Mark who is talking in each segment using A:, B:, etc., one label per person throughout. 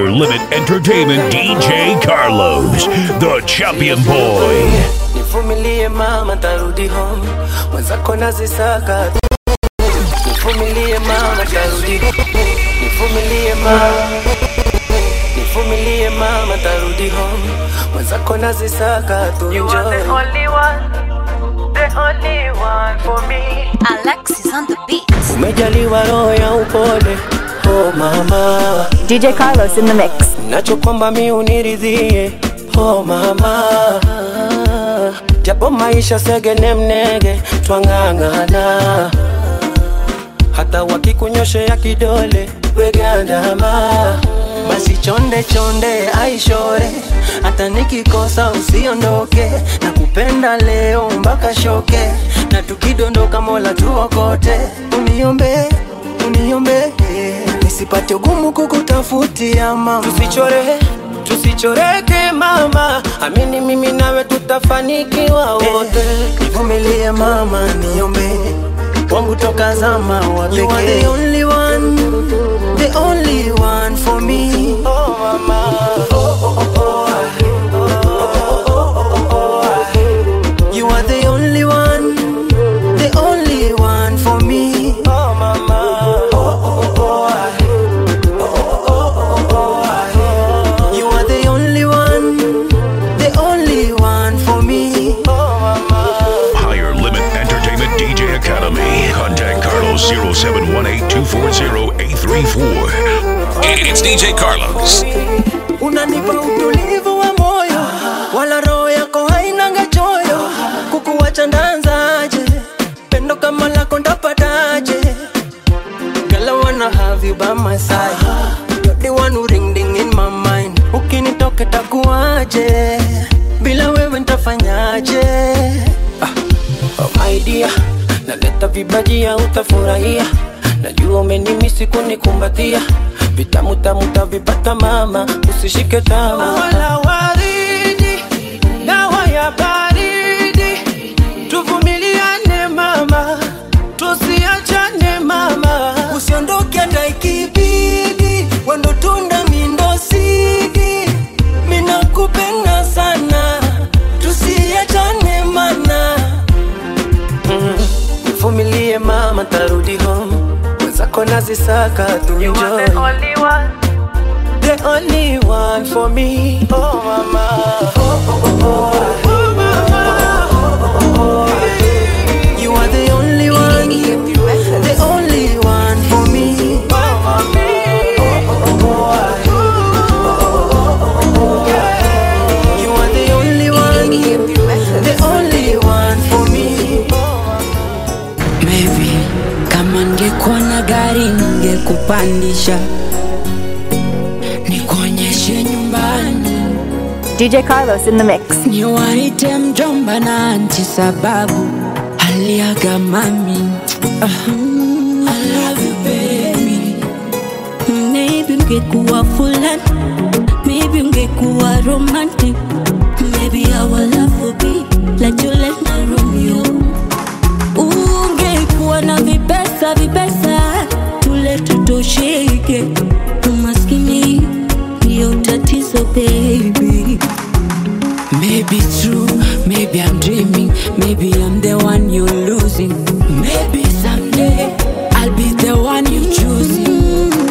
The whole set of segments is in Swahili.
A: Higher Limit Entertainment DJ Carlos, the champion boy.
B: Nivumilie mama, tarudi home, mwenzako nazisaka. Nivumilie mama, tarudi Nivumilie mama, nivumilie mama, tarudi home, mwenzako nazisaka tu
C: You are the
B: enjoy.
C: only one, the only one for me.
D: Alexis on the beat.
B: Umejaliwa roho ya upole, oh mama,
E: DJ Carlos in the mix.
B: nachokwamba mi uniridhie, oh mama, japo maisha segene mnege, twang'ang'ana hata wakikunyoshea kidole wegandama basi chonde chonde aishore hata nikikosa usiondoke na kupenda leo mpaka shoke na tukidondoka mola tuokote uniombe uniombe nisipate ugumu kukutafutia mama tusichore tusichoreke mama amini mimi nawe tutafanikiwa wote nivumilie mama niombe wangu toka zama wa You are the only one, the only one for me. Oh mama, oh oh oh oh. You are the only one, the only one for me. Oh mama, oh oh oh. You are the only one, the only one for me. Oh mama.
A: Higher Limit Entertainment DJ Academy. Contact Carlos 0718 240 834.
F: It's DJ Carlos.
B: unanipa utulivu wa moyo, wala roho yako hainanga choyo. Kukuwacha ndanzaje? Pendo kama lako ndapataje? Girl, I wanna have you by my side. You're the one who ring ding in my mind. Ukinitoka takuaje? Bila wewe ntafanyaje? Ah, oh my dear, naleta vibajia utafurahia. Najua umenimisi kunikumbatia, vitamu tamu tavipata mama, usishike tamaa. Wala waridi, dawa ya baridi, tuvumiliane mama, tusiachane mama, usiondoke hata ikibidi, wendo tunda mindo sidi, mina kupenda sana, tusiachane mana nivumilie mama, tarudi home, mwenzako nazisaka tu
C: You are the
B: enjoy.
C: only one,
B: the only one for me. Oh mama, oh oh oh oh, oh mama, oh oh oh. You are the only one, the only one for me. Oh mama, oh oh oh, You are the only one, the only one for me.
G: Maybe kama ngekuwa na gari ningekupandisha nikuonyeshe nyumbani
E: DJ Carlos in the mix.
G: niwaite mjomba na anti sababu aliaga mami Ah, I love you baby
H: Maybe ungekuwa fulani, maybe ungekuwa romantic, maybe our love would be like Juliet na Romeo. Ungekuwa na vipesa vipesa, tule tutosheke, umaskini ndio tatizo baby.
G: Maybe true, maybe I'm dreaming, maybe I'm the one you're losing. Maybe someday I'll be the one you choosing.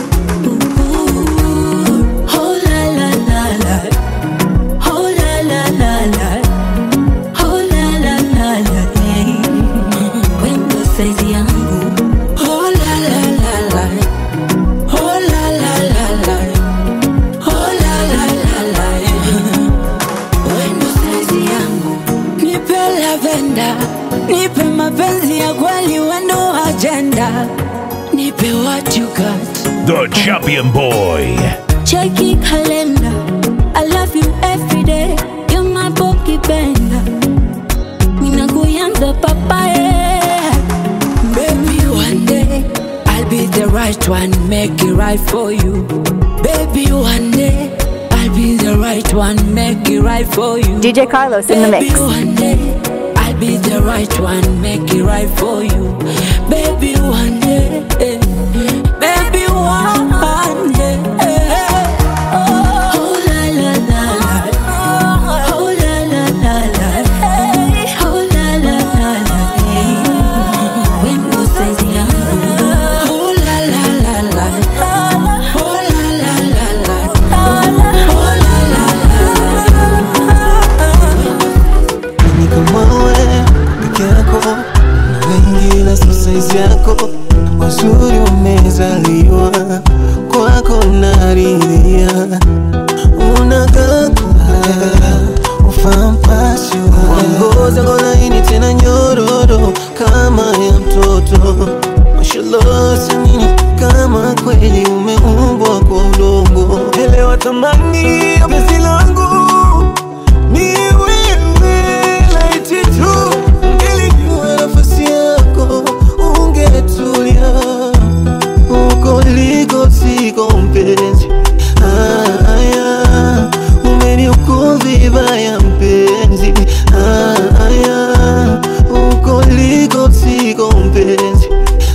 H: Oh la la la la, oh la la la la, oh la la la la, hey. Wendo saizi yangu
G: Oh la la la la, oh la la la la, oh la la la la. Wendo saizi yangu, nipe lavenda, nipe mapenzi ya kweli, wendo agenda, nipe what you got.
A: The champion boy.
H: Checky calendar. I love you every day. You're my pocket bender. Mina kuyanza papaya.
G: Baby, one day I'll be the right one, make it right for you. Baby, one day I'll be the right one, make it right for you.
E: DJ Carlos in the
G: Baby,
E: mix.
G: one day I'll be the right one, make it right for you. Baby, one day, eh, baby, one day. eh, oh,
D: saizi yako wazuri umezaliwa kwako naridhia unakakua ufampasho wangoza ngolaini tena nyororo kama ya mtoto mashallah samini kama kweli umeumbwa kwa udongo elewa thamani ya penzi langu ni wewe laiti tu ungelijua nafasi yako ungetulia uko liko siko mpenzi haya umeniuko vibaya mpenzi haya uko liko siko mpenzi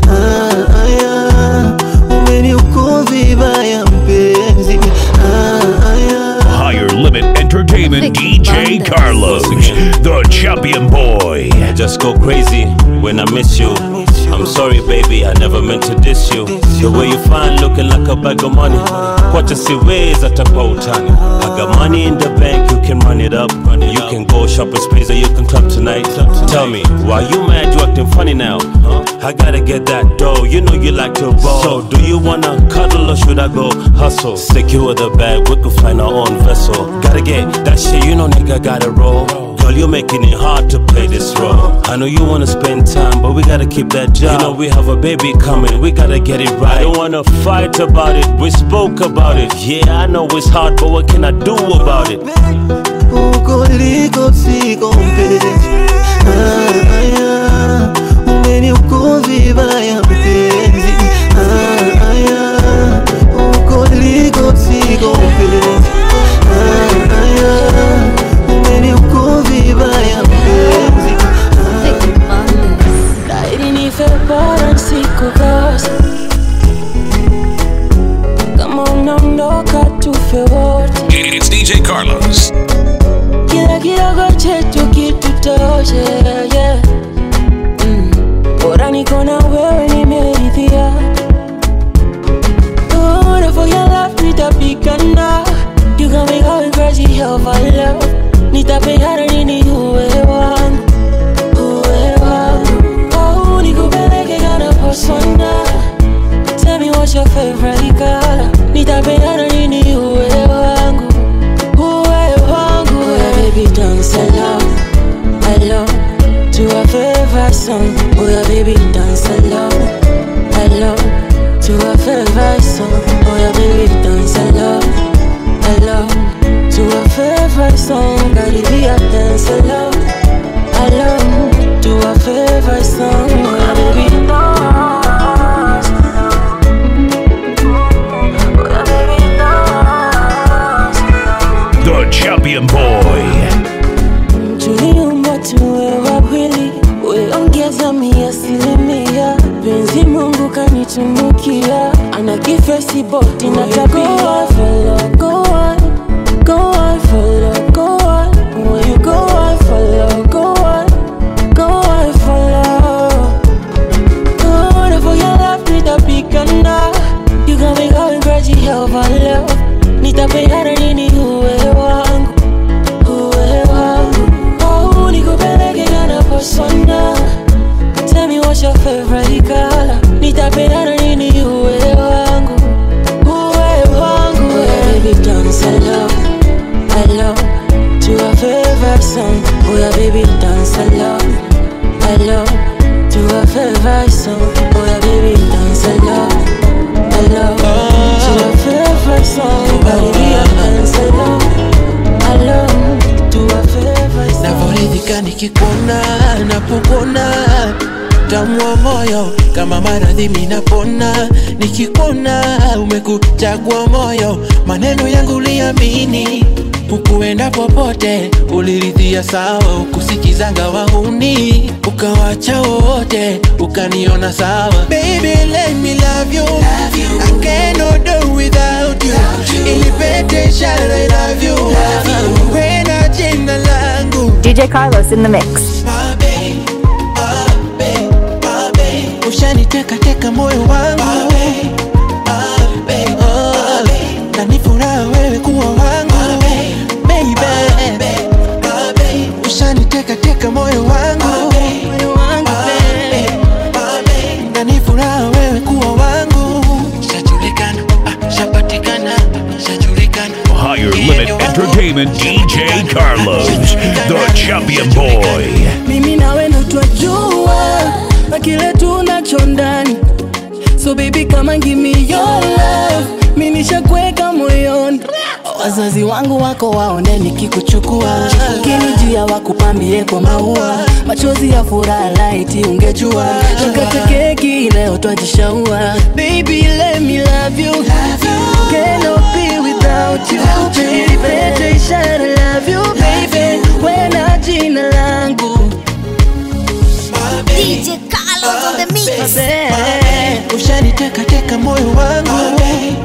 D: haya umeniuko vibaya mpenzi haya
A: Higher Limit Entertainment DJ Carlos, the champion boy.
F: I just go crazy when I miss you. I'm sorry, baby, I never meant to diss you. The way you find looking like a bag of money. What to see ways at a utani. I got money in the bank, you can run it up. You can go shopping sprees or you can club tonight. Tell me, why you mad? You acting funny now? I gotta get that dough. You know you like to roll. So, do you wanna cuddle or should I go hustle? Secure the bag, we could find our own vessel. Gotta get that shit, you know, nigga, gotta roll. Girl, you're making it hard to play this role. I know you wanna spend time, but we gotta keep that job. You know we have a baby coming, we gotta get it right. I don't wanna fight about it, we spoke about it. Yeah, I know it's hard, but what can I do about it?
D: uko liko siko mpenzi haya umeniuko vibaya mpenzi haya uko liko siko mpenzi haya umeniuko vibaya mpenzi
G: Laiti nife bora nisikukosa. Kama unaondoka tufe wote,
A: It's DJ Carlos.
G: kila kidogo chetu kitutoshe. Yeah. Mm. Bora niko na wewe nimeridhia. Oh, for your love nitapigana. You got me going crazy over love. Nitapigana nini uwe wangu uwe wangu. Oh, nikupeleke kana persona. Tell me what's your favorite color. Nitapendana nini uwe wangu uwe wangu Uwe baby dance along along to a favorite song Uwe baby dance along along to a favorite song Uwe baby dance along along to a favorite song Karibia dance along along to a favorite song Uwe baby dance Uwe baby dance
A: The champion boy.
G: tuliumba tuwe wawili, weongeza mia asilimia. Penzi Mungu kanitunukia, ana kifesi boti na tabia. Follow, go on, go on, follow, go on. When you go on, follow, go on, go on, follow. Good for your love, nitapigana. You got me going crazy over love. Nitapigana nini uwe wangu uwe wangu oh, nikupeleke kana persona Tell me what's your favorite color Nitapendana nini uwe wangu uwe wangu Uwe baby dance along along to a favorite song Uwe baby dance along along to a favorite song Uwe baby dance along along to a favorite song Karibia dance along along to a favorite song
I: navoridhika nikikuona napokona tamwa moyo kama maradhi minapona nikikuona umekuchagua moyo maneno yangu liamini ukuenda popote uliridhia sawa ukusikizanga wahuni ukawacha wote ukaniona sawa Baby, let me love you. I cannot do without you. Ilipete shara, I love you. Wena jina langu
E: DJ Carlos in the mix.
I: ushaniteka teka moyo wangu Oh, na ni furaha wewe kuwa wangu Baby, ushaniteka teka moyo wangu
A: entertainment DJ Carlos, the champion boy.
B: mimi nawe ndo twajua na kile tunacho ndani so baby kama give me your love mi nishakuweka moyoni wazazi wangu wako waone nikikuchukua ukinijia wakupambie kwa maua machozi ya furaha laiti ungejua tukate keki leo twajishaua baby let me love you cannot be without you baby ishara love you baby wena jina langu
J: DJ Carlos on the mix.
I: ushaniteka teka moyo wangu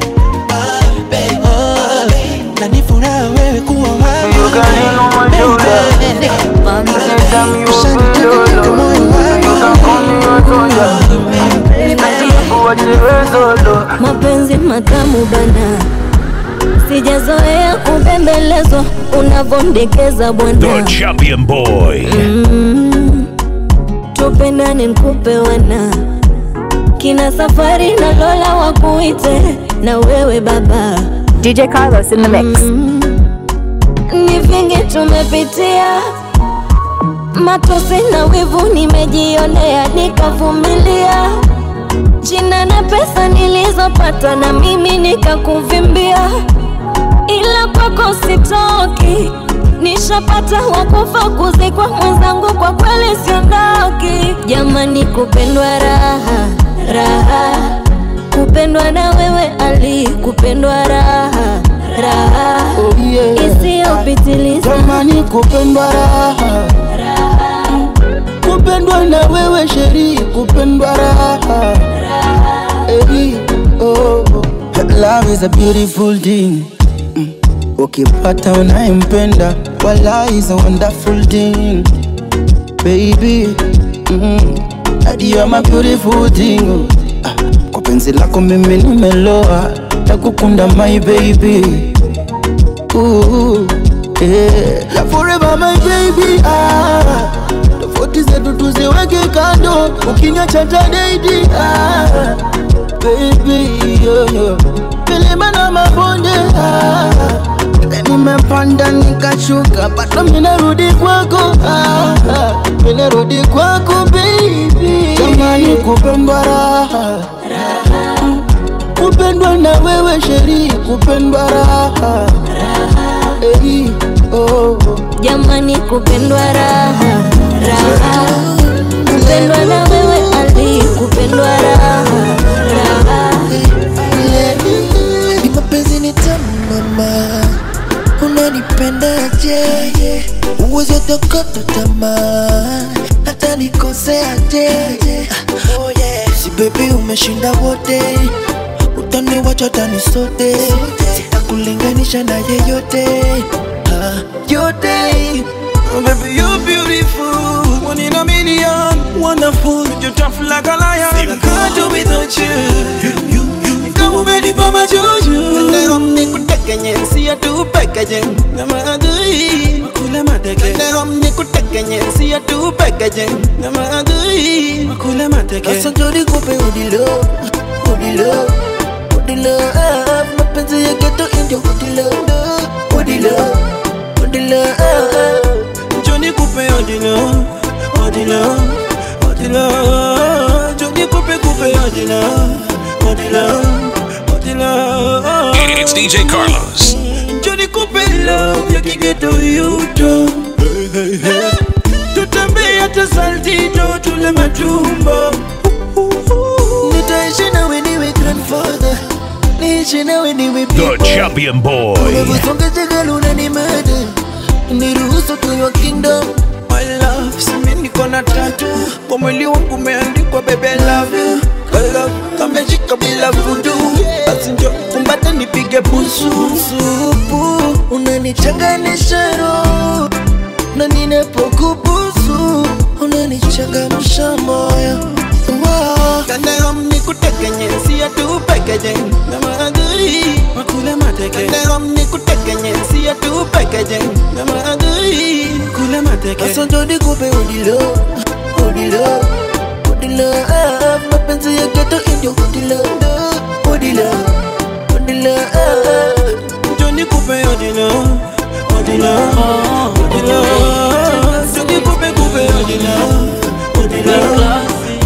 I: Oh, na ni furaha wewe kuwa wangu Baby. Ushaniteka teka moyo wangu
H: mapenzi matamu bana sijazoea kubembelezwa unavondekeza
A: The
H: bwana
A: champion boy.
H: mm. tupendane nkupe wana kina safari na lola wakuite na wewe baba
E: DJ Carlos in the mix.
H: mm. ni vingi tumepitia matosi na wivu nimejionea nikavumilia jina na pesa nilizopata na mimi nikakuvimbia ila kwako sitoki nishapata wakufa kuzikwa mwenzangu kwa kweli siondoki jamani kupendwa raha raha kupendwa na wewe ali kupendwa raha raha
B: Oh, yeah.
H: isiyopitiliza
B: Jamani kupendwa raha kupendwa na wewe sheri kupendwa raha hey, oh. Love is a beautiful thing Mm. ukipata unayempenda wala is a wonderful thing baby mm. And you are my beautiful thing oh. Ah, kwa penzi lako mimi nimeloa nakukunda my baby Ooh, yeah. La forever my baby ah. Tofauti zetu tuziweke kando, ukiniacha tadaidi ah. Baby yo, yo. Milima na mabonde ah. Nimepanda nikashuka, bado minarudi kwako ah. Minarudi kwako baby, jamani kupendwa raha kupendwa na wewe sheri kupendwa raha Hey, oh.
H: jamani kupendwa raha raha kupendwa na wewe ali kupendwa raha raha
I: Ni mapenzi ni tamu mama, unanipendaje? Uwezi utokota tamaa, hata nikoseaje? Oh yeah. Si baby umeshinda wote, utaniwacha tani sote, sitakulinganisha na yeyote Ah, yote. Oh, baby you're beautiful, one in a million, wonderful, you're tough like a lion. I can't do without you. Kama umenipa majuju Leo nikutekenye siya tu pekeje Na maadui Makule mateke Leo nikutekenye siya tu pekeje Na maadui Makule mateke Sasa jodi kupe udilo Udilo Udilo ah, Mapenzi ya geto indio udilo Udilo Udilo ah, Joni kupe udilo Udilo Udilo Joni kupe kupe udilo Udilo Udilo
A: It's DJ Carlos.
I: Johnny Coupe love ya kigeto yuto Tutembea hata saltito tule matumbo Nitaishi nawe niwe grandfather Niishi nawe niwe
A: The champion boy.
I: Umebusonga jagaluna ni mada Niruhusu tuyo kingdom My love, simi niko na tatu Kwa mwili wangu umeandikwa baby I love you I love, kameshika bila vudu Basi njo kumbata nipige busu Supu, unanichanganisha roho Na ninapokubusu Unanichangamsha moyo Wow. Kandero nikutekenye siya tu pekeje Na maadui Makule mateke Kandero nikutekenye siya tu pekeje Na maadui Makule mateke Asa jodi kupe udilo Udilo Udilo ah, Mapenzi ya geto indio Udilo Udilo Udilo ah, Joni kupe udilo odila, odila, sikupe kupe odila, odila,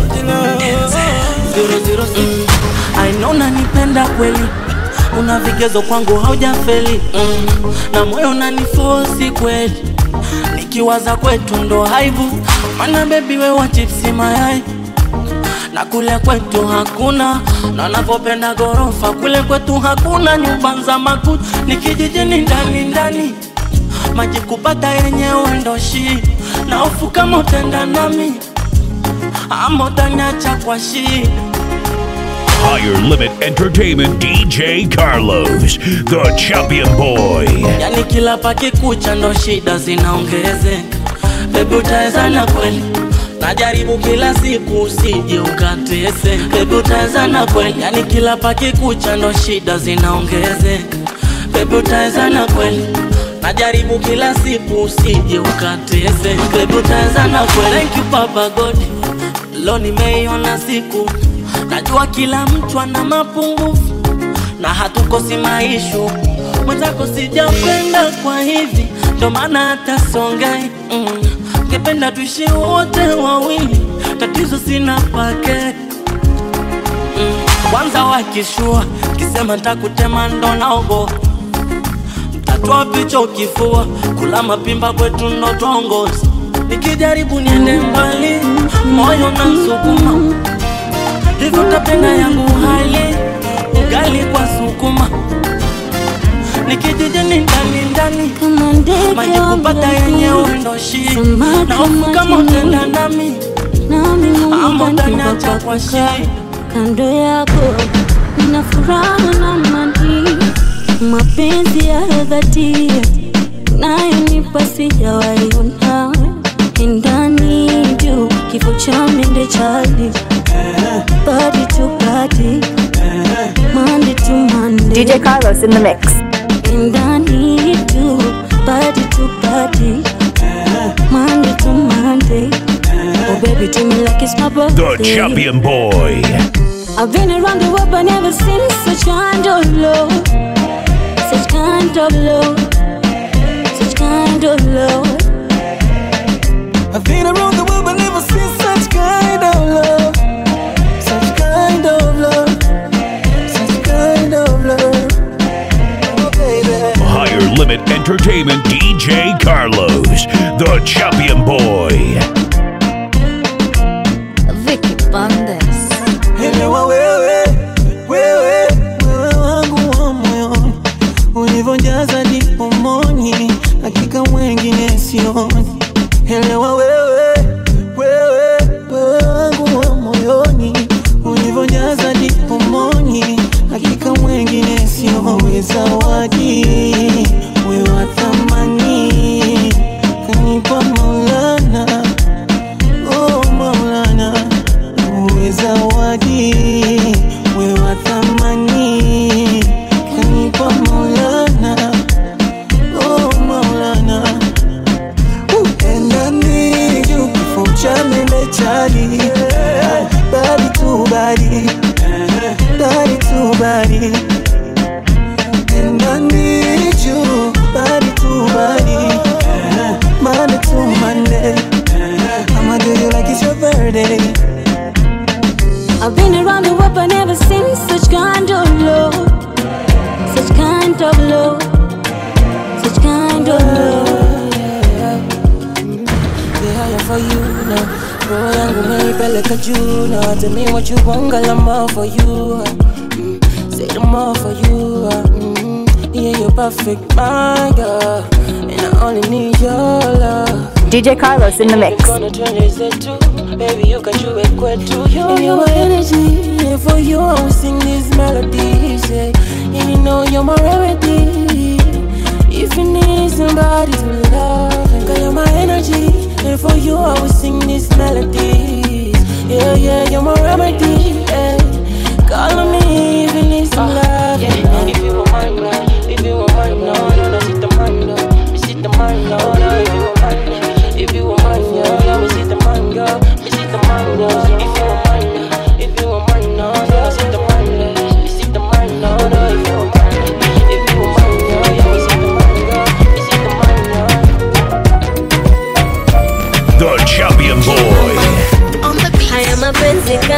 I: odila.
B: I know unanipenda kweli una vigezo kwangu haujafeli mm. na moyo unanifosi kweli nikiwaza kwetu ndo haibu mana bebi wewa chipsi mayai na kule kwetu hakuna na navyopenda gorofa kule kwetu hakuna nyumba za makuti ni kijijini ndani ndani maji kupata yenyewe ndo shi na hofu kama utenda nami ama utaniacha kwa shida
A: Higher Limit Entertainment DJ Carlos, the champion boy.
B: yani kila pakikucha ndo shida zinaongezeka bebi utawezana kweli najaribu kila siku usije ukatese bebi utawezana kweli yani kila pakikucha ndo shida zinaongezeka bebi utawezana kweli najaribu kila siku usije ukatese bebi utawezana kweli thank you baba god lo nimeiona siku najua kila mtu ana mapungufu na hatukosi maishu mwenzako sijapenda kwa hivi ndo maana hata songai mm. ngependa tuishi wote wawili tatizo sina pake mm. kwanza wakishua kisema ntakutema ndo naogo mtatoa picha ukifua kula mapimba kwetu ndo tongozi nikijaribu niende mbali moyo na msukuma hivyo tapenda yangu hali ugali kwa sukuma nikijijini ndani ndani maji kupata yenyewe ndo shi na hofu kama utenda nami ama utaniacha kwa shi
H: kando yako nina furaha na amani, mapenzi ya dhati unayonipa sijawaiona ndani juu kifo cha mende chali body to body Monday to Monday
E: DJ Carlos in the mix.
H: ndani juu body to body Monday to Monday Oh baby do me like it's my
A: The
H: birthday
A: champion boy.
H: I've been around the world but never seen such kind of love Such kind of love Such kind of love
I: I've been around the world but never seen such kind of love. Such kind of love. Such kind of love. Oh, baby.
A: Higher Limit Entertainment DJ Carlos, the champion boy.
J: Vicky Bandes.
I: Elewa wewe, wewe, wewe wangu wa moyoni, ulivyojaza ndipo moni, hakika wengine sioni. Elewa wewe, wewe, wewe wangu wa moyoni, ulivyojaza ndipo moni, hakika wengine sioni. Zawadi wewe wa thamani, kanipa Maulana, oh Maulana uwe zawadi we wa thamani kanipa maulana oh maulana endani juu kifo cha mende chali badi tu badi badi tu badi endani juu badi tu badi Monday to Monday I'ma do you like it's your birthday
H: I've been around the world but never seen such kind of love Such kind of love Such kind of love
B: Yeah, for you now. Roho yangu umeipeleka juu now. Tell me what you want, girl, I'm all for you. Mm, Say the more for you. Mm, Yeah, you're perfect, my girl. And I only need your love.
E: DJ Carlos in the mix.
B: Gonna turn this into, baby, you can do it kwetu. You, you're my energy, and for you I will sing these melodies. Yeah. And you know you're my remedy. If you need somebody to love, and girl, you're my energy, and for you I will sing these melodies. Yeah, yeah, you're my remedy. Yeah. Call on me if you need some love. Yeah. If you want mine, now, if you want mine, no, no, no, sit the mine, no, me sit the mine, no, no, if you want mine, yeah. if you want mine, yeah, yeah, me sit the mine, girl, me sit the mine, no, if you want mine, yeah. if you want mine, no, yeah, sit the mine, yeah. me sit the mine, no, no, if you want mine, if you want mine, yeah, yeah, me sit the mine, girl, me sit the mine,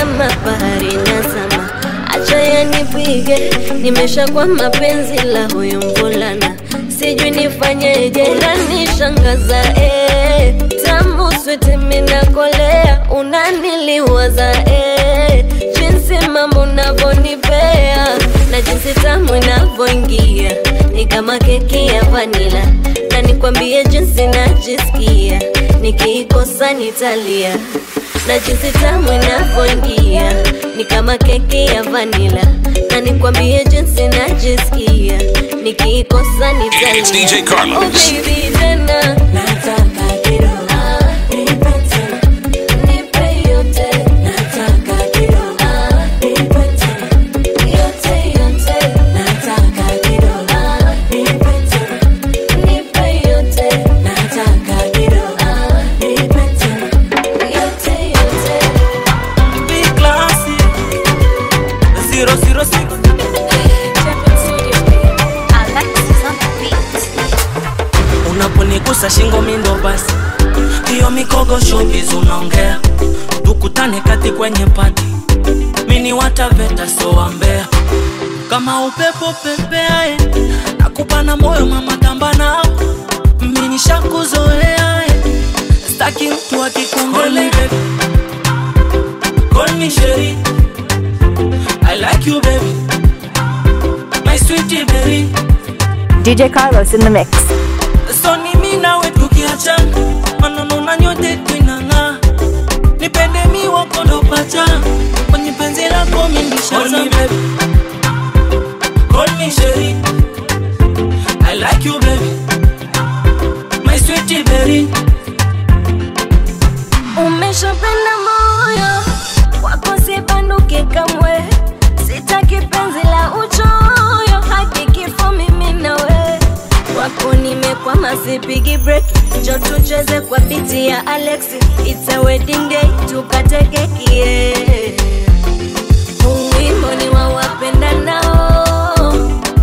K: kama bahari nazama, acha yanipige, nimeshakuwa mapenzi la huyu mvulana, sijui nifanyeje, unanishangaza eh, tamu switi minakolea, unaniliwaza eh, jinsi mambo unavyonipea na jinsi tamu inavyoingia ni kama keki ya vanila, na nikwambie jinsi najisikia nikiikosa nitalia na jinsi tamu inavyoingia ni kama keki ya vanila, na nikwambie jinsi najisikia nikiikosa nitalia.
A: It's DJ Carlos.
K: Oh baby, tena nataka kidogo nipe tena, nipe yote nataka kidogo nipe tena, yote yote nataka kidogo nipe tena, nipe yote nataka kidogo nipe tena, yote yote
B: Big classy. Zero zero six. Unaponigusa shingo mindo basi, hiyo mikogo showbiz unaongea, tukutane kati kwenye pati, mini wataveta so wambea kama upepo pepeae, nakupa na moyo mama tamba nao, mini shakuzoea staki mtu akikongolea Call me Sherry. I like you, baby. My sweetie berry.
E: DJ Carlos in the mix.
B: So ni mimi nawe tukiachana, maneno na nyote twinang'aa. Nipende mi wako ndo pacha, kwenye penzi lako mi ndishazama. Call me Sherry. I like you, baby. My sweetie berry.
K: umeshapenda moyo wako sibanduke kamwe sitaki penzi la uchoyo haki kifo mimi nawe wako nimekwama sipigi break njo tucheze kwa biti ya alex it's a wedding day tukate keki yeah. Huu wimbo ni wa wapenda nao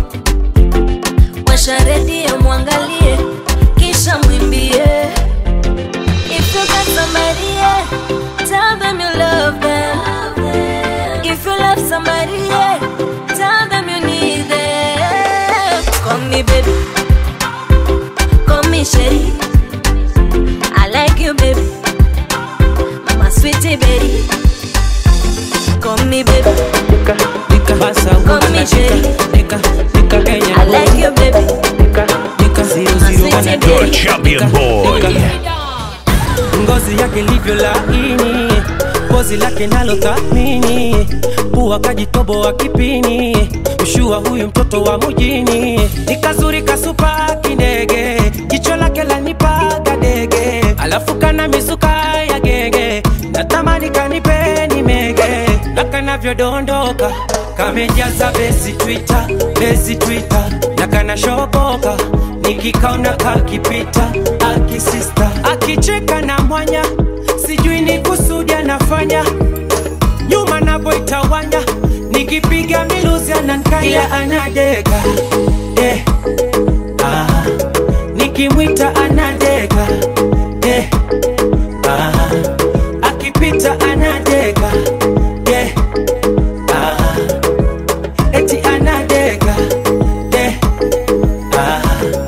K: washa redio mwangalie kisha mwimbie If you got somebody, yeah, tell them you love them. If you love somebody, yeah, tell them you need them. Call me baby, call me Sherry. I like you, baby, mama sweetie baby. Call me baby, call me Sherry. I like you, baby, mama sweetie
A: The
K: baby.
A: champion boy.
B: ngozi yake livyo laini, pozi lake nalo thamini, pua kajitoboa kipini, ushua huyu mtoto wa mjini, ni kazuri kasupa kindege, jicho lake lanipaga dege, alafu kana misuka ya genge, natamani kanipeni mege, na kanavyodondoka kamejaza besi Twitter, besi Twitter, na kanashoboka nikikaona kakipita akisista akicheka na mwanya sijui ni kusudi anafanya nyuma navoitawanya nikipiga miluzi anankaya anadeka eh. ah. nikimwita anadeka eh. ah. akipita anadeka eh. ah. eti anadeka eh. ah.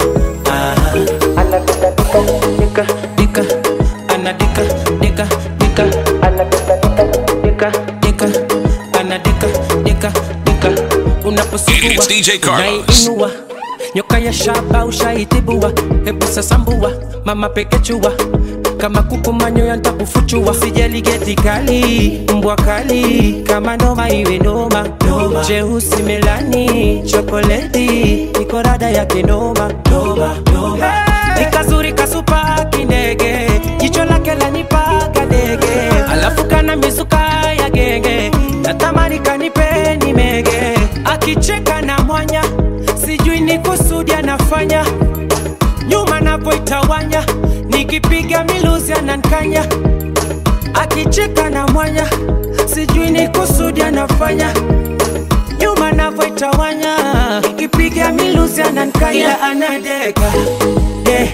B: dika dika anadika dika dika anadika dika dika anadika dika dika unaposugua
A: It's DJ Carlos.
B: unaiinua nyoka ya shaba ushaitibua hebu sasambua mama pekechua kama kuku manyoya ntakufuchua sijali geti kali mbwa kali kama noma iwe noma jeusi melani chokoleti niko rada yake noma noma noma ni kazuri kasupa kindege jicho lake lanipaga dege alafu kana mizuka ya genge natamani kanipeni mege akicheka na mwanya sijui ni kusudi anafanya nyuma napoitawanya nikipiga miluzi anankanya akicheka na mwanya sijui ni kusudi anafanya nyuma navoitawanya nikipiga miluzi anankanya anadeka yeah.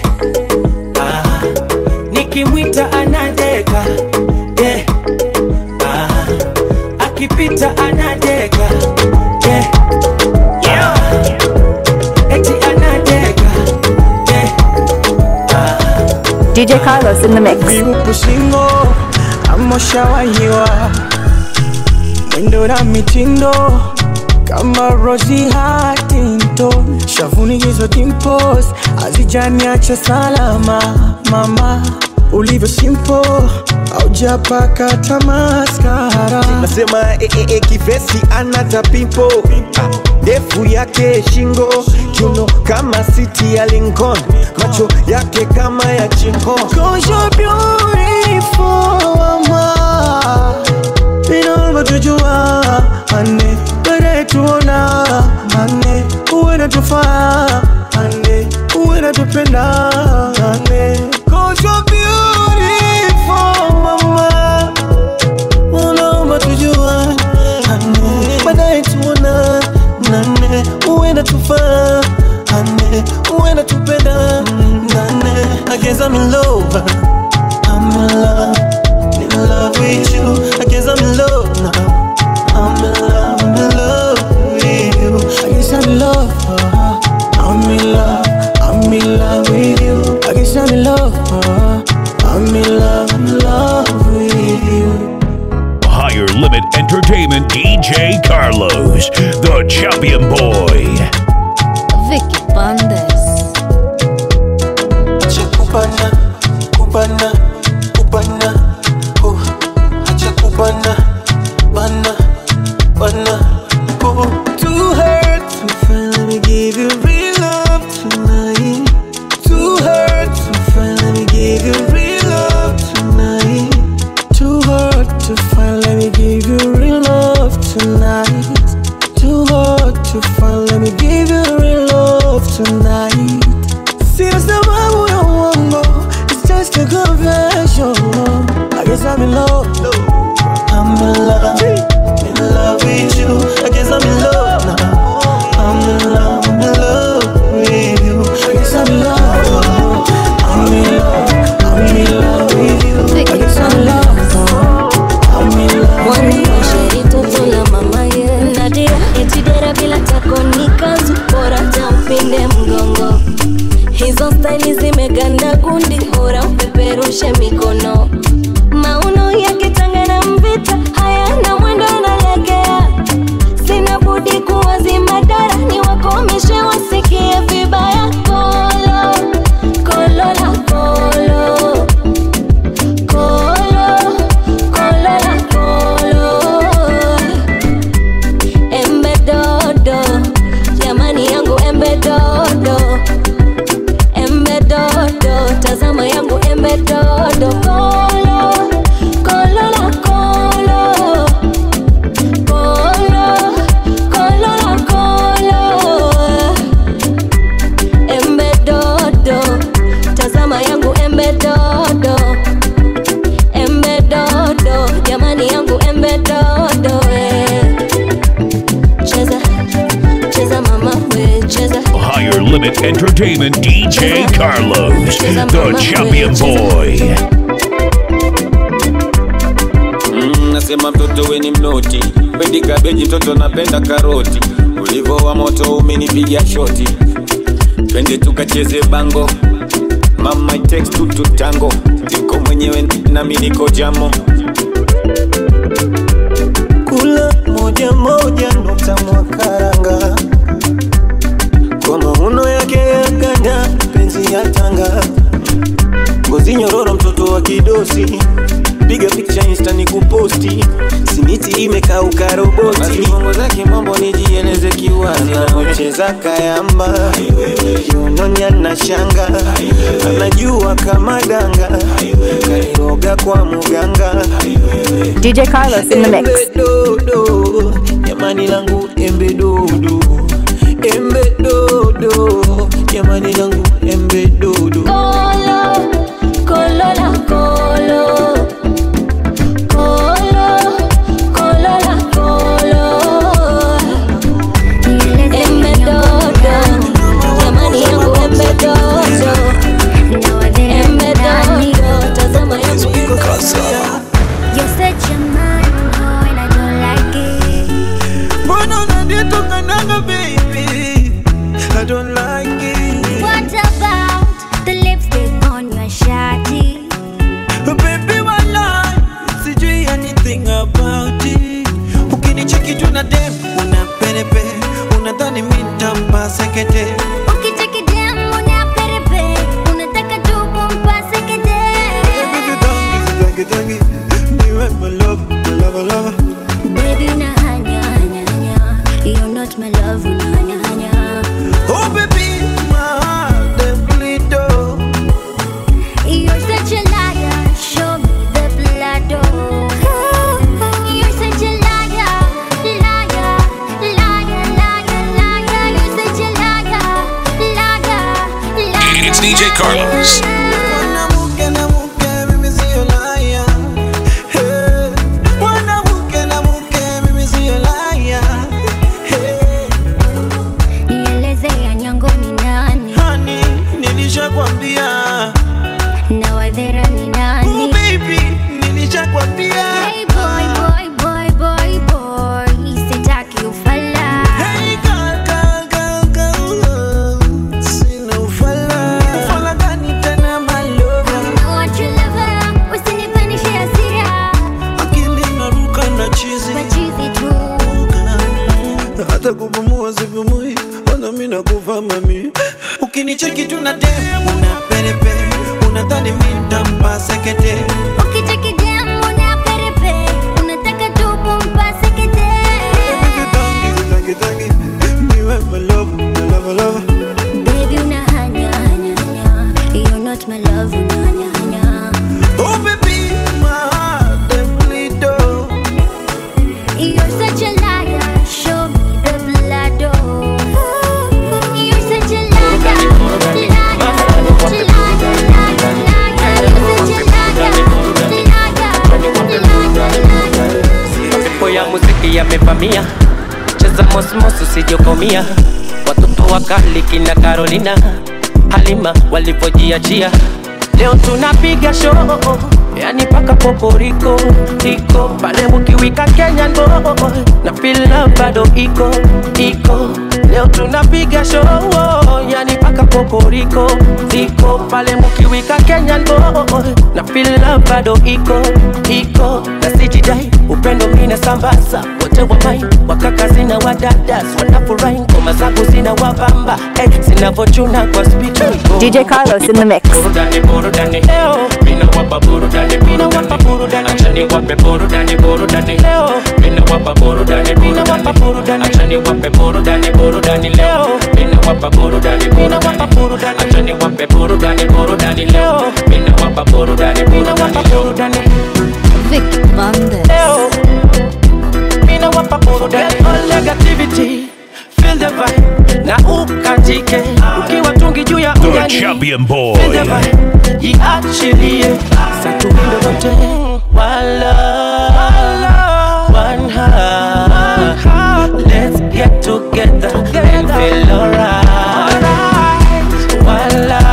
B: ah. nikimwita anadeka yeah. ah. akipita anadeka yeah. Yeah. Eti anadeka
E: DJ Carlos in the mix.
B: viupu shingo amoshawahiwa mwendo na mitindo kama Rosie Huntington, shavuni hizo dimples hazijaniacha salama mama, ulivyo simple haujapaka tamaskara
L: nasema e, e, e, kivesi anata pimpo Ah, ndefu yake shingo kiuno kama siti ya Lincoln macho yake kama ya chingo
B: Cause you're beautiful, mama. Inaomba tujua ane baadaye tuona ane uwe natufaa ane uwe natupenda ane Cause you're beautiful, mama. Unaomba tujua ane baadaye tuona nane uwe natufaa ane uwe natupenda nane I guess I'm in love I'm in love in love with you I guess I'm in love now I'm in love I'm in love with you I guess I'm in love uh, I'm in love I'm in love with you I guess I'm in love uh, I'm in love I'm in love with you
A: Higher Limit Entertainment DJ Carlos, the champion boy.
J: Vicky Bandes.
B: Acha kubana, kubana, kubana, oh. Acha kubana, bana, bana, oh. Too hurt to find, let me give you real love tonight. Too hurt to find, let me give you real love tonight. Too hard to find, let me give you real love tonight. Too hard to find, let me give you real love tonight. Sina sababu ya uongo, it's just a confession. I guess I'm in love, I'm in love, in love with you. I guess I'm in love now. I'm in love, I'm in love with you. I guess I'm in love, I'm in love, I'm in love with you. I guess I'm in love now. I'm in love with you.
K: Mwasheri toto la mama ye Nadia etidera bila tako ni kanzu bora tampinde mgongo hizo staili zimeganda gundi bora upeperushe mikono mauno yakitanga na mvita hayana mwendo analegea sina budi kuwazima dara ni wakomishe wasikie vibaya kolo kolo la kolo kolo kolo la kolo embe dodo jamani yangu embe dodo embe dodo tazama yangu embe dodo kolo kolo la kolo kolo kolo la kolo embe dodo tazama yangu embe dodo embe dodo jamani yangu embe dodo eh. cheza cheza mama we cheza
A: Higher Limit Entertainment DJ Carlos, the champion boy.
M: Mm, nasema mtoto we ni mnoti pendi kabeji mtoto napenda karoti ulivo wa moto umenipiga shoti twende tukacheze bango mama it takes two to tango niko mwenyewe nami niko jamo
B: kula moja moja nukta mwakaranga kwa mauno yake ya ganda penzi ya tanga ngozi nyororo mtoto wa kidosi piga picha insta ni kuposti simiti imekauka roboti
M: bongo zake mambo nijieleze kiwazi
B: anacheza kayamba yunonya na shanga anajua kama danga kairoga kwa muganga
E: DJ Carlos in the mix.
B: Embe dodo, jamani langu embe dodo, embe dodo, jamani langu embe dodo.
K: Kolo, kolo la kolo. Kolo, kolo la kolo. Embe dodo, jamani yangu embe dodo. Embe dodo, tazama yangu
H: You set your mind on and I don't like
I: tuna dem una perepe unadhani mi ntampa sekete
K: Ukichekidem una perepe, unataka tu kumpase kete.
I: Tangi, tangi, niwe my love, my love, love.
K: Baby, una hanya, hanya, hanya. You're not my love, una hanya, hanya.
I: Oh baby, my heart they bleed oh.
K: You're such a liar, show me the blood, oh. You're such a liar, liar, liar, liar, liar. You're such a liar, liar, liar.
A: It's DJ Carlos.
I: Mwanamke na mke, mimi sio liar. Hey. Mwanamke na mke, mimi sio liar. Hey.
K: Nieleze ya nyango ni nani
I: Honey, nilishakwambia.
K: na wadhera ni nani?
I: Oh baby, nilishakwambia.
K: Hey boy, boy, boy, boy, boy, sitaki ufala.
I: Hey girl, girl, girl, girl. Sina ufala. Ufala gani tena my lover?
K: I want your lover, usinipandishe hasira,
I: Akili inaruka na chizi.
K: machizi tu.
I: hata kupumua sipumui, ona mimi nakufa mami. Ukinicheki tu na dem una perepe, unadhani mimi nitampa sekete.
K: Ukichekidem una perepe, unataka tu kumpase kete.
I: Tangi, tangi, niwe my love, my love, love.
K: Baby, una hanya, hanya, hanya. You're not my love, una hanya, hanya.
I: Oh baby, my heart they bleed oh.
K: You're such a liar, show me the blood, oh. You're such a liar, liar, liar, liar, liar. You're such a liar, liar, liar, liar.
N: Mapepo ya muziki yamevamia, cheza mosmos usijokomia. Watoto wakali kina Carolina, Halima walivyojiachia, leo tunapiga show yani paka poporiko iko pale ukiwika Kenyan boy na feel love bado iko iko leo tunapiga show yani paka poporiko iko pale mkiwika Kenyan boy na feel love bado iko iko na sijidai upendo mina sambaza wote wa mai wakaka zina wadadas wanafurahi ngoma zangu zina wabamba eh, zinavochuna kwa speed
E: DJ Carlos in the mix.
N: burudani burudani leo mina wapa burudani mina wapa burudani achani wape burudani burudani leo mina wapa burudani mina wapa burudani achani wape burudani burudani leo mina wapa burudani mina wapa burudani achani wape burudani burudani leo mina wapa burudani mina wapa burudani
J: Vicky Bandes.
N: leo mina wapa burudani all negativity feel the vibe na ukatike ukiwa tungi juu ya
A: The
N: ujani
A: Champion
N: Feel the
A: Boy.
N: vibe, jiachilie satuwindo lote wala one heart let's get together and feel alright wala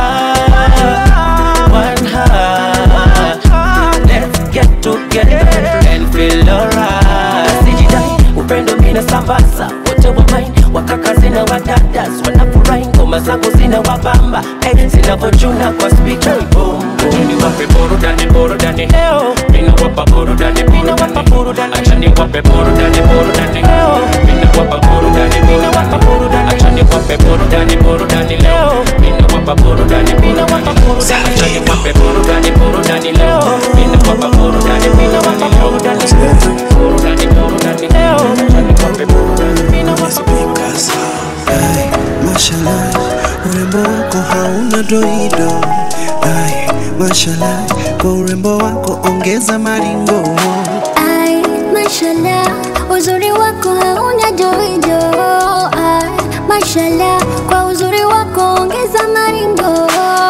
N: one heart let's get together and feel alright sijidai upendo mina sambaza wote wa main wakaka zina wadadas wanafurahi ngoma zangu zina wabamba hey, zinavochuna kwa spika Achani wape burudani burudani leo mina wapa burudani mina wapa burudani achani wape burudani burudani leo mina wapa burudani mina wapa burudani achani wape burudani burudani leo mina wapa burudani mina wapa burudani achani wape burudani burudani leo mina wapa burudani mina wapa burudani burudani burudani leo achani wape burudani mina wapa burudani
I: Ay, mashallah, urembo wako hauna doido. Ay, mashallah, kwa urembo wako ongeza maringo.
K: Ay, mashallah, uzuri wako hauna doido. Ay, mashallah, kwa uzuri wako ongeza maringo.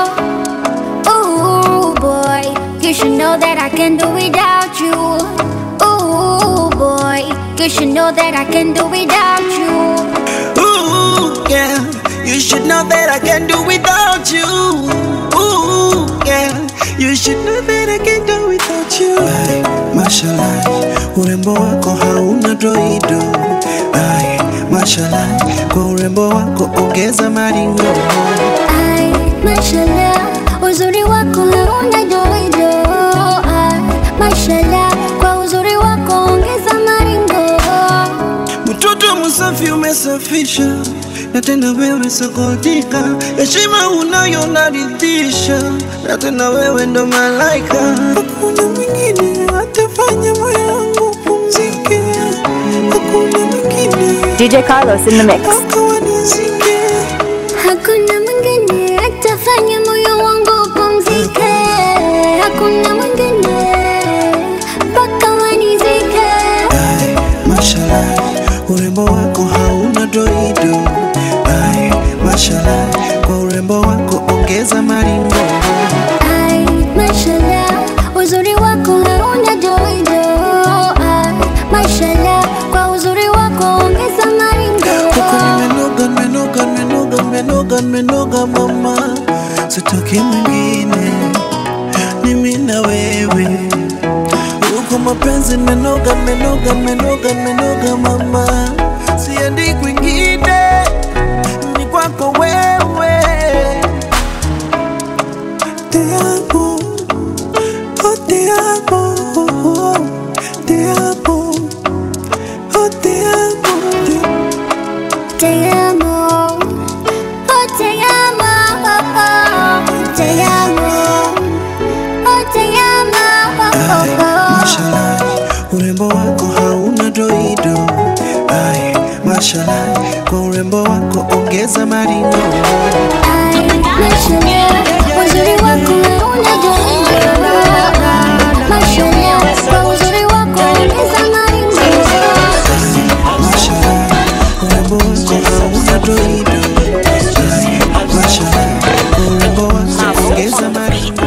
K: Ooh boy, you should know that I can do without you. Ooh boy, you should know that I can do without you.
I: Ooh, yeah, you should know that I can do without you. Ooh, yeah, you should know that I can do without you. Ay, mashallah, urembo wako hauna doido. Ay, mashallah, kwa urembo wako ongeza maringo.
K: Ay, mashallah, uzuri wako hauna doido. Ay, mashallah, kwa uzuri wako ongeza maringo.
D: umesafisha na tena wewe sokotika, heshima unayo naridhisha, na tena wewe ndo malaika. Hakuna mwingine atafanya moyo wangu pumzike, hakuna mwingine
E: DJ Carlos in the mix.
O: Hakuna mwingine atafanya moyo wangu upumzike, hakuna mwingine mpaka wanizike.
D: Mashallah, urembo wako hauna doido. Ai, mashallah, kwa urembo wako ongeza maringo.
O: Ai, mashallah, uzuri wako hauna doido. Ai, mashallah, kwa uzuri wako ongeza maringo.
D: Kwako nimenoga, nimenoga, nimenoga, nimenoga, nimenoga mama, sitaki mwingine, mimi na wewe uko mapenzi nimenoga, nimenoga, nimenoga, nimenoga mama, siendi kwingine, ni kwako wewe. Te amo, oh te amo, oh, oh, te amo, oh te amo, te
O: Te amo, oh te amo, oh, oh, te amo, oh te amo, oh, oh, oh.
D: Mashallah, urembo wako hauna doido. Ai, mashallah, kwa urembo wako ongeza maringo.
O: Mashallah, uzuri wako hauna doido. Mashallah, kwa uzuri wako ongeza maringo.
D: Urembo wako hauna doido. Ai, mashallah, kwa urembo wako ongeza maringo.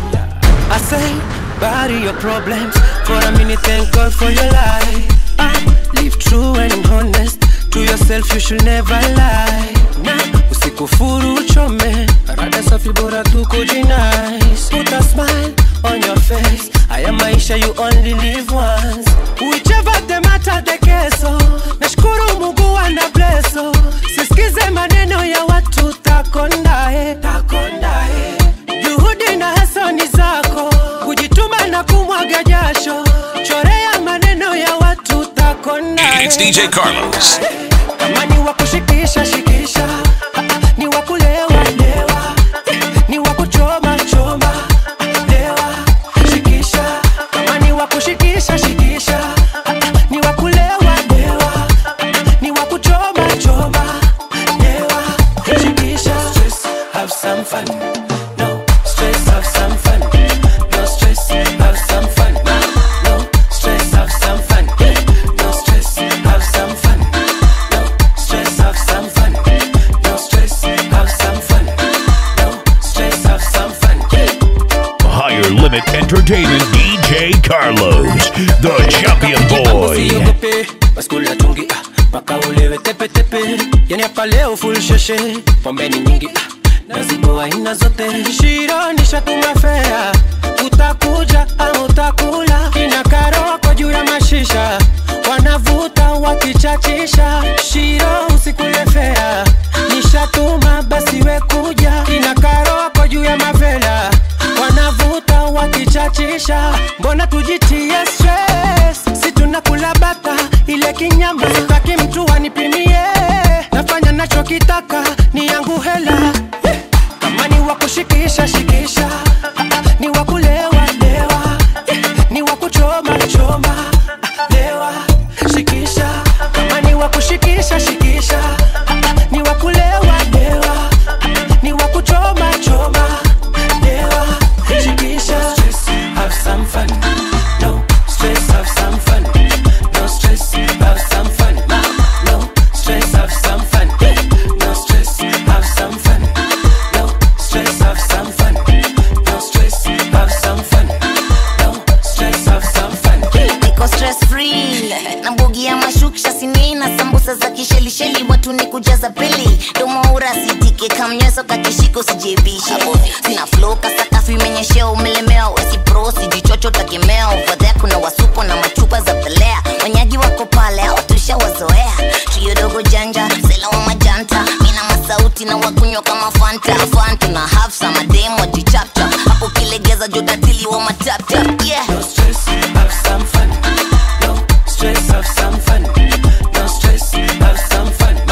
N: I say, bury your problems for a minute. Thank God for your life. Ah, live true and honest to yourself. You should never lie. Nah, usikufuru uchome. Rada safi bora tu kujinice. Put a smile on your face. Haya maisha you only live once. Whichever the matter the keso. Nashukuru Mungu ana blesso. Sisikize maneno ya watu takondae. Takondae. Juhudi na hasa ni zako, kujituma na kumwaga jasho, chorea maneno ya watu takona.
A: It's DJ Carlos.
N: Kama ni wa kushikisha shikisha, Ah, ah, ni wa kulewa lewa, ni wa kuchoma choma, lewa shikisha. Kama ni wa kushikisha shikisha, Ah, ah, ni wa kulewa lewa, ni wa kuchoma choma, lewa shikisha. Stress, have some fun. No stress, have some fun. No stress, have some fun. No stress, have some fun. No stress, have some fun. No stress, have some fun. No stress, have some fun. No stress, have some fun.
A: Higher Limit Entertainment DJ Carlos, the champion boy.
N: usiogope baskula tungi ah, mpaka ulewe tepetepe yani hapa leo full sheshe pombeni nyingi ah, na zipo aina zote shiro nishatuma fea utakuja ama utakula kina karoko juu ya mashisha wanavuta wakichachisha shiro usikule fea nishatuma basi we kuja kina karoko juu ya mavela wanavuta wakichachisha mbona tujitie stress si tunakula bata ile kinyama sitaki mtu anipimie nafanya nachokitaka ni yangu hela Eh, kama ni wa kushikisha shikisha Ah, ah, ni wa kulewa lewa Eh, ni wa kuchoma choma Ah, lewa shikisha kama ni wa kushikisha shikisha Ah, ah, ni wa kulewa lewa Ah, ni wa kuchoma choma lewa shikisha stress have some fun no stress have some fun no stress have some fun no stress have some fun no stress have some fun no stress have some fun no stress have some fun no stress have some fun
P: niko stress free na mbogi ya mashuksha sinina sambusa za kishelisheli watu ni kujaza pili domoura sitike kamnyeso kakishiko sijebishe sina flow kasakafu imenyeshea umelemewa wesi pro sijichocho takemea ovadhea kuna wasupo na machupa za pelea wanyaji wako pale hawatusha wazoea tuyodogo janja sela wa majanta mina masauti na wakunywa kama fanta fanta na hafsa mademu wajichapcha hapo kilegeza jodatili wa mataptap yeah
N: no stress have some fun no stress have some fun no stress have some fun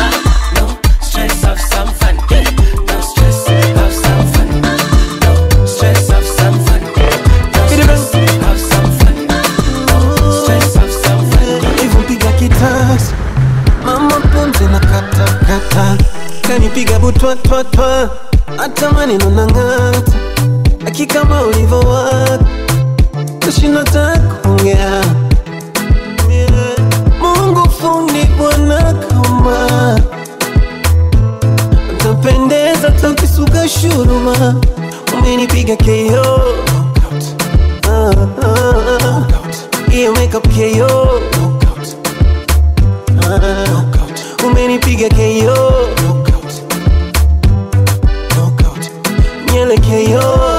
L: twa twa twa hata maneno nang'ata aki kama ulivyowaka tashinda takuongea Mungu fundi bwana kama utapendeza takisuka shuruma umenipiga KO Ah, ah, ah. hiyo makeup KO Ah, umenipiga KO nyele KO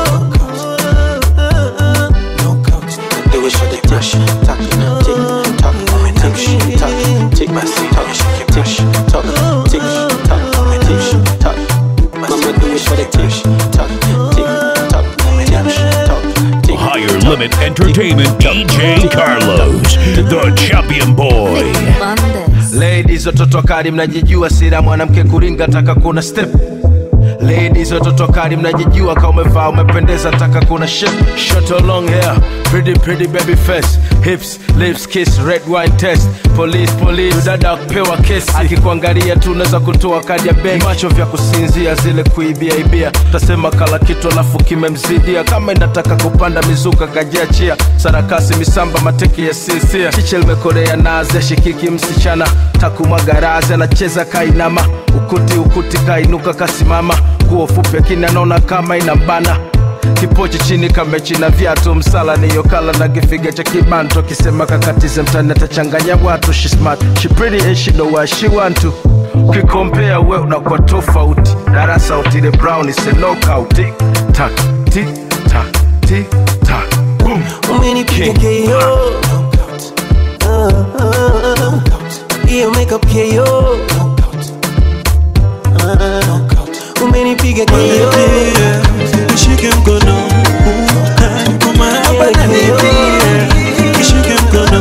Q: Do it for the touch, tuck, tick, tock, tick, tock, tick, my seat, tock, tick, tock, tick, tock, tick, tock. Mama do it for the tick, tock, tick, tock, tick, tock, tick.
A: Higher Limit Entertainment DJ Carlos, the champion boy.
R: Ladies, watoto kali mnajijua, sira mwanamke kuringa, taka kuna step Ladies, watoto kali mnajijua, kama umevaa umependeza, taka kuna shit Short or long hair, pretty pretty baby face Hips, lips, kiss, red wine test Police, police, dada kupewa kesi Akikuangalia tu unaweza kutoa kadi ya benki Macho vya kusinzia, zile kuibia ibia Tasema kala kitu alafu kimemzidia Kama inataka kupanda mizuka kajiachia Sarakasi misamba mateki ya sinsia Chiche limekorea naze shikiki msichana Takumwaga razi anacheza kainama Ukuti ukuti kainuka kasimama Nguo fupi akini anaona kama inambana kipochi chini kamechina viatu msala niyo kala na kifiga cha kibanto kisema kakatize mtani atachanganya watu she smart she pretty and she know what she want to ukikompea we unakuwa tofauti darasa utile brown is a knockout tick tack tick tack tick tack boom
L: umenipiga KO Ah, ah, ah. hiyo makeup KO Ah, umenipiga KO
D: Nishike mkono uh, kwa mahaba na bidii. Nishike mkono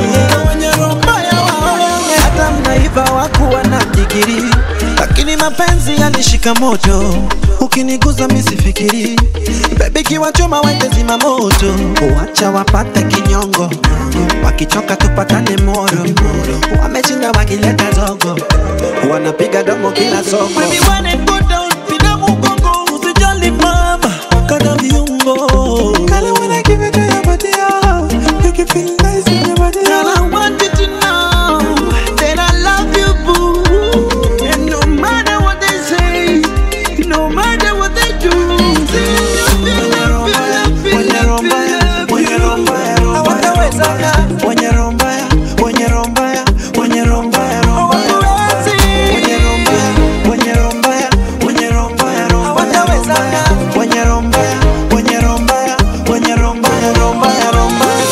I: hata mnaiva wakuwa na jigiri lakini mapenzi yanishika moto ukiniguza misifikiri bebi kiwachoma wende zima moto uacha wapate kinyongo wakichoka tupatane moro wameshinda wakileta zogo wanapiga domo kila soko Baby, when it go down, pina mugongo, usijali mama, kana viungo. Kale when I give it to your body, oh, make you feel nice in your body. Girl, I want you to know that I love you, boo. And no matter what they say, no matter what they do, Wenye roho mbaya, wenye roho mbaya, wenye roho mbaya, roho mbaya, roho mbaya. Wenye roho mbaya, wenye roho mbaya, roho mbaya, roho mbaya. Wenye roho mbaya, wenye roho mbaya, wenye roho mbaya, roho mbaya, roho mbaya.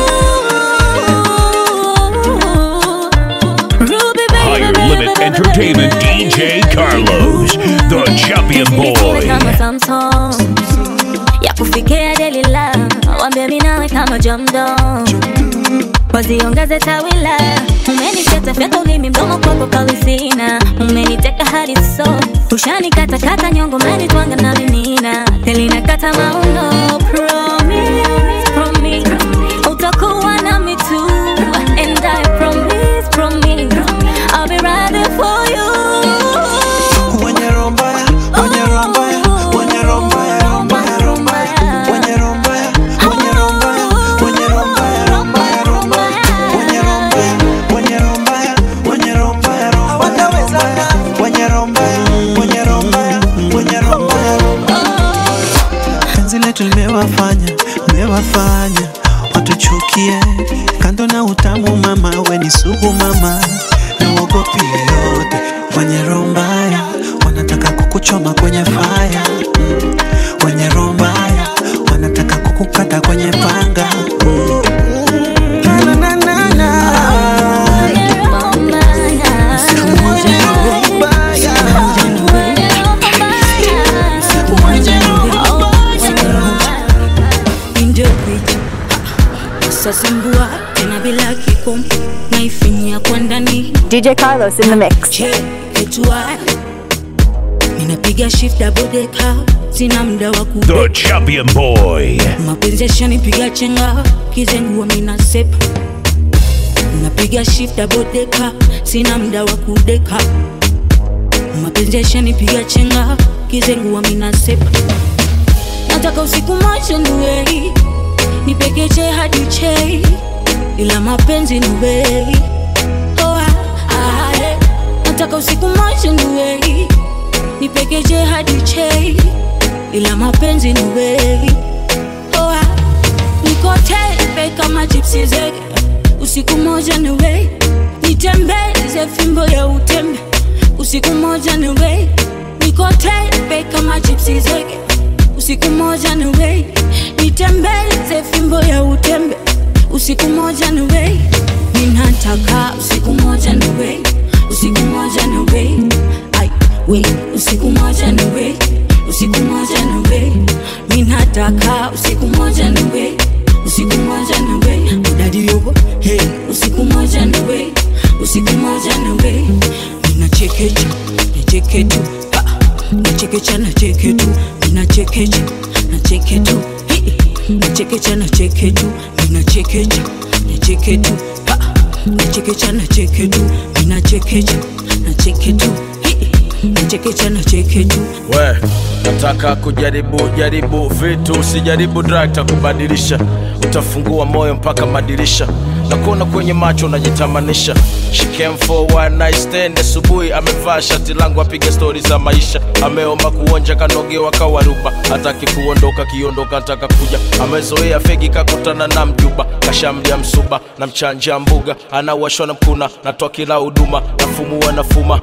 A: Higher Limit Entertainment DJ Carlos, the champion boy.
K: kama Samsung ya kufikia delila wambia minawe kama jamdo waziongeze tawila umeniketa fyata ulimi mdomo kwako kawisina umeniteka hadi so ushanikatakata nyongo menitwanga na minina telinakata mauno promise, promise, utakuwa nami tu and I promise, promise I'll be right there for you
I: Wenye roho mbaya, wenye roho mbaya, wenye roho mbaya, roho mbaya, roho mbaya. Wenye roho mbaya, wenye roho mbaya, wenye roho mbaya, roho mbaya, roho mbaya. Wenye roho mbaya, wenye roho mbaya, wenye roho mbaya, roho mbaya, roho mbaya. Wenye roho mbaya, wenye roho mbaya, wenye roho mbaya, roho mbaya. Penzi letu limewafanya, limewafanya watuchukie. Kando na utamu mama, we ni sugu mama, na uogopi yoyote. Wenye roho mbaya wanataka kukuchoma kwenye faya, mm. wenye roho mbaya wanataka kukukata kwenye panga. mm. Na, na, na, na.
H: Injopija sasimbua tena bila kikomo naifinyia kwa ndani
E: DJ Carlos in the mix.
H: ketua ninapiga shift double decker sina muda wa ku
A: The champion boy.
H: mapenzi yashanipiga chenga kizengua mina sepa napiga shift double decker sina muda wa kudeka mapenzi yashanipiga chenga kizengua minasepa nataka usiku moja niwei nipekeche hadi chei ila mapenzi ni wei oh, ah, ah, eh. nataka usiku moja niwei nipekeche hadi chei ila mapenzi ni wei oh, ah. niko tepe kama chipsi zege usiku moja niwei nitembeze fimbo ya utembe usiku moja niwei niko tepe kama chipsi zege usiku moja niwei nitembeze fimbo ya utembe usiku moja niwei ninataka usiku moja niwei usiku moja niwei ai wei usiku moja niwei usiku moja niwei ninataka usiku moja niwei usiku moja niwei udadi yobo hey usiku moja niwei usiku moja niwei ninachekecha nacheketu nachekecha nacheketu ninachekecha nacheketu nachekecha nacheketu ninachekecha nacheketu nachekecha nacheketu ninachekecha nacheketu nachekecha nacheketu
R: we nataka kujaribu jaribu vitu usijaribu drug takubadilisha utafungua moyo mpaka madirisha nakuona kwenye macho unajitamanisha She came for one night stand asubuhi amevaa shati langu apiga stori za maisha ameomba kuonja kanogewa kawaruba hataki kuondoka kiondoka ataka kuja amezoea fegi kakutana na mjuba kashamlia msuba na mchanja mbuga anawashwa na mkuna natoa kila huduma nafumua nafuma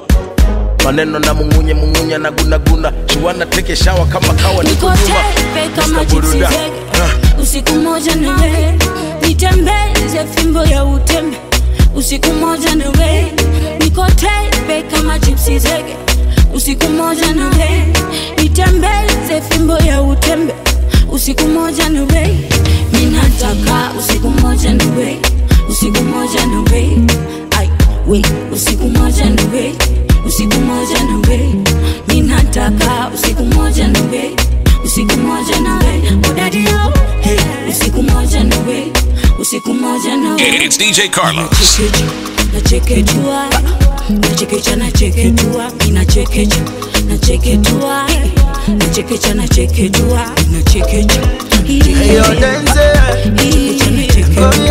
R: maneno na mungunye mungunye na gunaguna chiwana teke shawa kama kawa niko
H: niko
R: nyuma
H: tepe kama
R: Mr.
H: chipsi
R: Buruda.
H: zege usiku moja niwe nitembeze fimbo ya utembe usiku moja niwe niko tepe kama chipsi zege usiku moja niwe nitembeze fimbo ya utembe usiku moja niwe ninataka usiku moja niwe usiku moja niwe ai we usiku moja niwe usiku moja niwe ninataka usiku moja niwe usiku moja nawe odadio hey, usiku moja nawe usiku moja nawe
A: It's DJ Carlos.
H: nacheketua nachekecha nacheketua inachekecha nacheketua nachekecha nacheketua inachekecha
B: Yo, dance.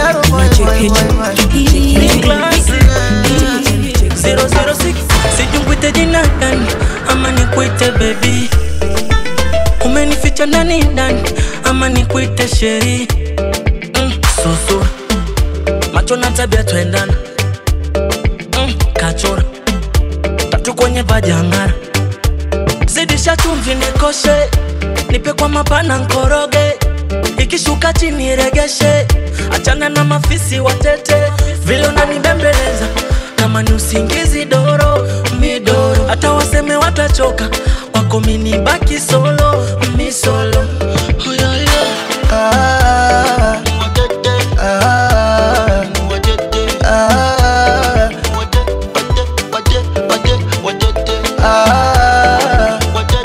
N: sijukwite jina gani ama nikwite bebi umenificha ndani ndani ama nikwite sheri mm, susu macho na tabia twendana mm, kachora tatu kwenye vajangara zidisha chumvi nikoshe nipe kwa mapana nkoroge ikishuka chini regeshe achana na mafisi watete vile unanibembeleza kama ni usingizi doro midoro hata waseme watachoka wako mini baki solo mi solo oh, yeah, yeah.
B: Ah, ah, ah, ah,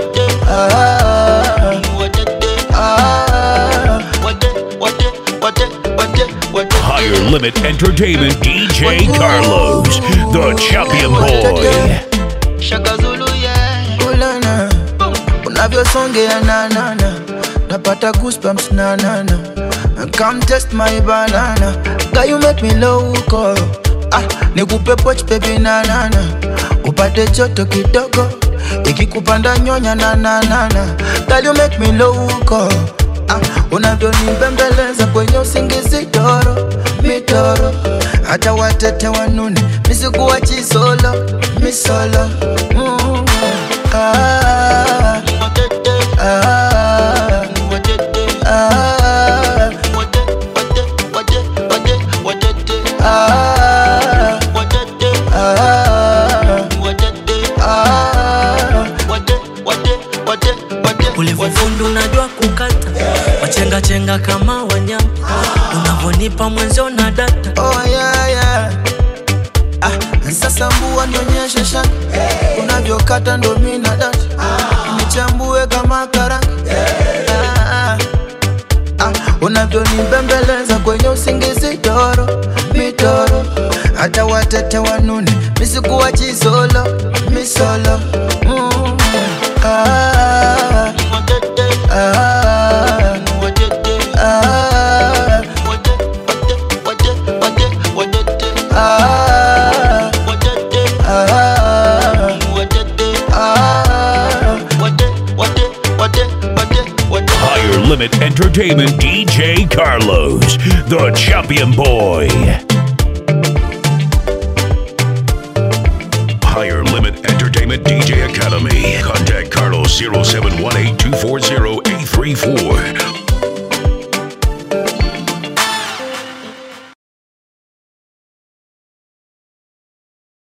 A: Higher Limit Entertainment DJ Carlos, the champion boy.
B: Shaka Zulu, yeah. Ulana, unavyosongea nanana napata goosebumps nanana come test my banana Girl, you make me loco ah, nikupe poch baby nanana upate joto kidogo ikikupanda nyonya nananana Girl, you make me loco ah, unavyonibembeleza kwenye usingizi toro mitoro hata watete wanune misikuwa chisolo misolo mm. ah, ah, ah, ah,
N: ulivyofundu unajua kukata wachengachenga kama wanyama unavyonipa mwenzio na data
B: oh, yeah, yeah. Ah, sasa mbua nionyeshe shaka unavyokata ndo mina data nichambue kama karanga ah, ah, ah, unavyonibembeleza kwenye usingizi toro mitoro
S: hata watete wanune misikuwa chisolo misolo mm. ah, ah, ah,
A: Higher Limit Entertainment DJ Carlos, the champion boy. Higher Limit Entertainment DJ Academy. Contact Carlos 0718 240 834